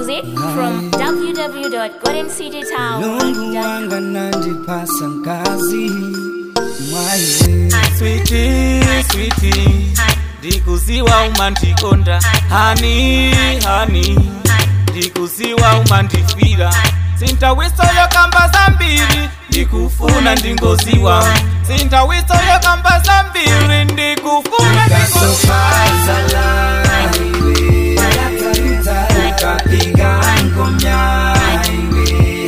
music from Mungu www.goldencitytown.com. wanga nandipasa nkazi mwaiwe switi switi ndikuziwa umandikonda hani hani ndikuziwa umandifira sintawisoyo kamba zambiri ndikufuna ndingoziwa sintawisoyo kamba zambiri ndikufuna ndingoziwa kasofazala iwe ukapiga ngomya iwe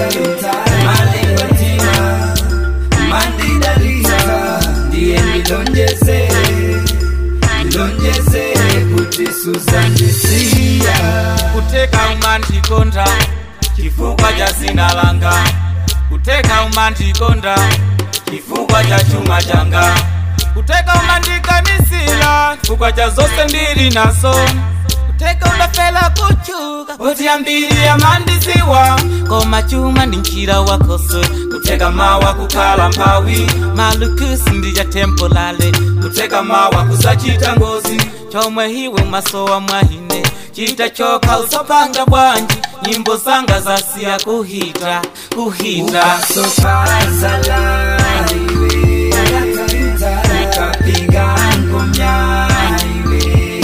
malengotima mandidalisa ndiye ndilonjeze ndilonjeze kuti suzandisiya kuteka umandikonda chifukwa cha zina langa kuteka umandikonda chifukwa cha chuma changa kuteka umandikanisira chifukwa cha zonse ndili nazo kuteka udafela kuchuka poti ambiri amandiziwa koma chuma ndi mchira wakoso kuteka mawa kukhala mphawi malukusi ndi cha tempolale kuteka mawa kusachita ngozi chomwe hiwe masowa mwahine chita chokha usapanga bwanji nyimbo zanga zasiya kuhita kuhita ukasofazala iwe ukapiga ngomya iwe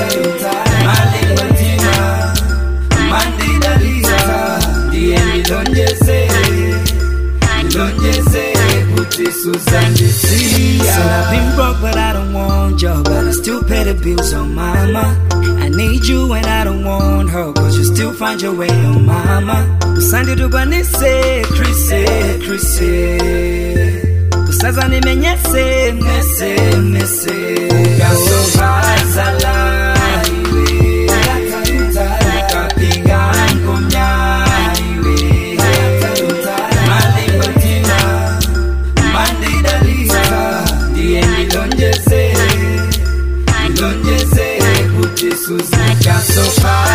malengotima mandidalisa ndiye ndilonjeze ndilonjeze kuti suzandisiya Said I've been broke but I don't want you But I still pay the bills on mama I need you and I don't want her Cause you still find your way on mama Usandi dubanise Krise, Krise Kusaza nimenyese Mese, mese Ukasovazala iwe Ukapiga ngomya iwe Malingotina mandidalisa ndiye ndilonjeze ndilonjeze kuti suzikasofala